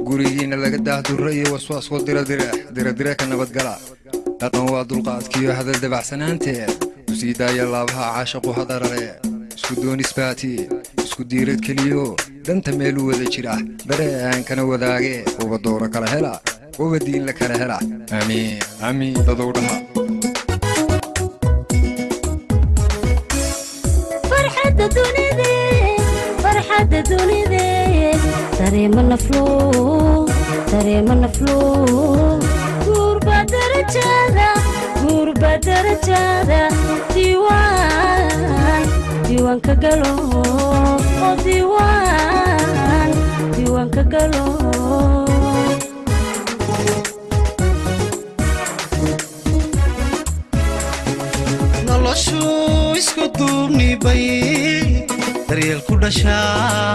gurigiinna laga daahdurra iyo waswaasku diradire diradire ka nabadgala dhaqan waa dulqaadkiiyo hadal dabacsanaanteed u sii daaya laabaha caashaqu hadarare isku doonisbaati isku diirad keliyo danta meeluu wada jira dareeaankana wadaage uba dowro kala hela uba diin la kala hela aamiin aamiin dadow dhaha farxadda dunide farxadda dunide dareema naflo dareema naflo guurba darajada guurba darajada diiwaan diiwaanka galo oo diiwaan diiwaanka galo noloshu isku duubnibay daryeel ku dhashaa